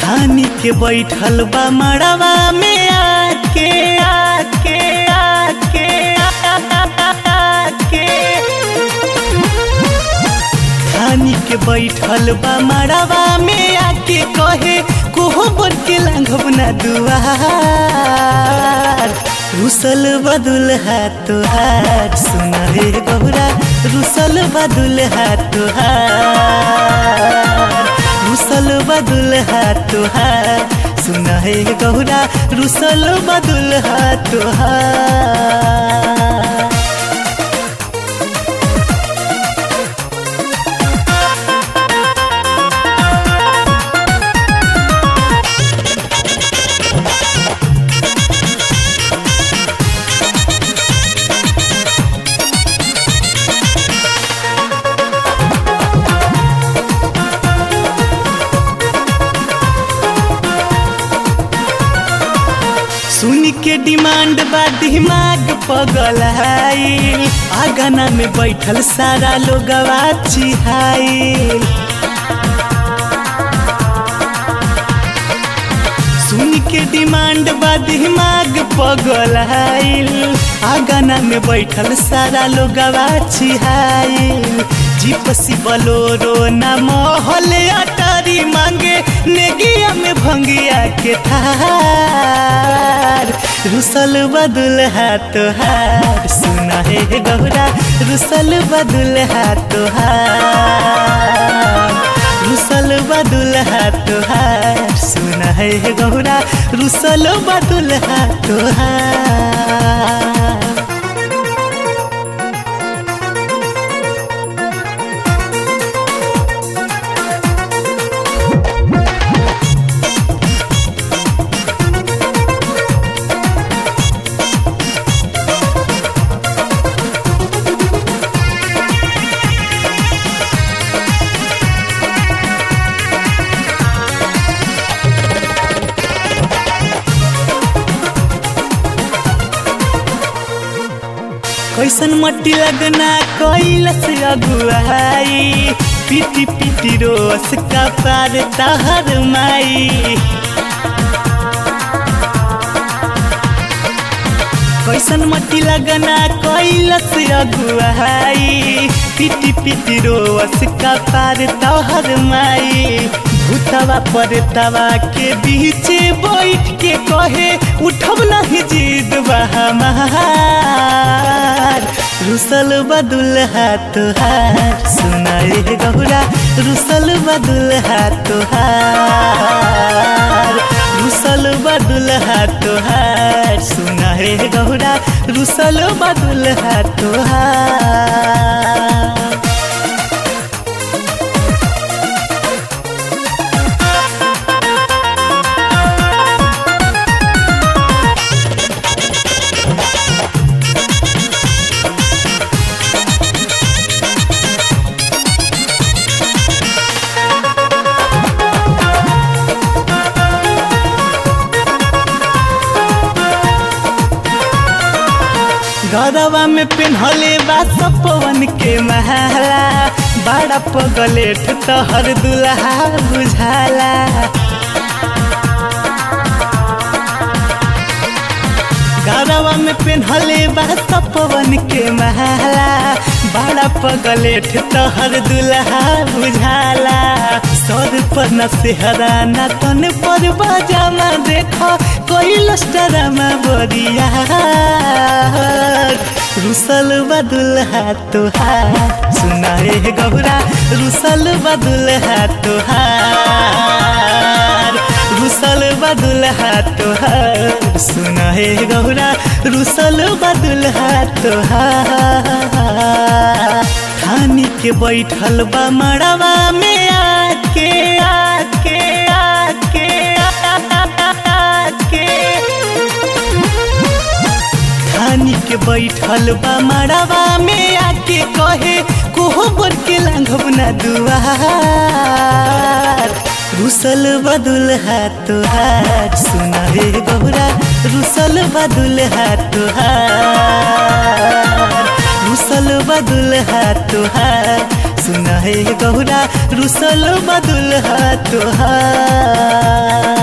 धानी के बैठल बा मड़वा में आके आके आके आके धानी के बैठल बा मड़वा में आके कहे कोहो बर के लांघब ना दुआर रुसल बदुल हाथ तुहार सुना रे गौरा रुसल बदुल हाथ तुहार रुसल बदुल हाथ तुहार सुना हे गौरा रुसल बदुल हाथ तुहार सुन के डिमांड बा दिमाग पगल हाई आगना में बैठल सारा लोगवा चिहाई सुन के डिमांड बा दिमाग पगल हाइल आगना में बैठल सारा लोगवा छिहाइल जीपसी बलोरो ना महल अटारी मांगे नेगिया में भंगिया के थार रुसल बदुल हाथ हार सुना है गौरा रुसल बदुल हाथ हार रुसल बदुल हाथ हार सुना है गौरा रुसल बदुल हाथ हार कैसन मट्टी लगना कैलस अगुआई पीटी पीटी रोस का पार तहर माई कैसन मट्टी लगना कैलस अगुआई पीटी पीटी रोस का पार तहर माई भूतवा पर तवा के बीच बैठ के कहे उठब नहीं जीत हमार रुसल बदुल हाथ हार सुनाए गौरा रुसल बदुल हाथ हार रुसल बदुल हाथ हार सुनाए गौरा रुसल बदुल हाथ हार गरवा में पिन्हले बा सपवन के महला बड़ा पगलेठ तहर दुल्हा बुझाला गरवा में पिन्हले बा सपवन के महला बड़ा पगलेठ तहर दुल्हा बुझाला सर पर न सेहरा न तन पर बजामा देखो कोई लस्टरामा बरिया रुसल बदुल हाथ हार सुनाए गौरा रुसल बदुल हाथ हार रुसल बदुल हाथ हार सुनाए गौरा रुसल बदुल हाथ हार थानी के बैठल बा मड़वा में आके आके आके आके धानी के बैठल बा मड़वा में आके कहे कोहो बर के लांघब ना दुआर रुसल बदुल हाथ हार सुना रे गौरा रुसल बदुल हाथ हार रुसल बदुल हाथ हार सुना हे गौरा रुसल बदुल हा तुहार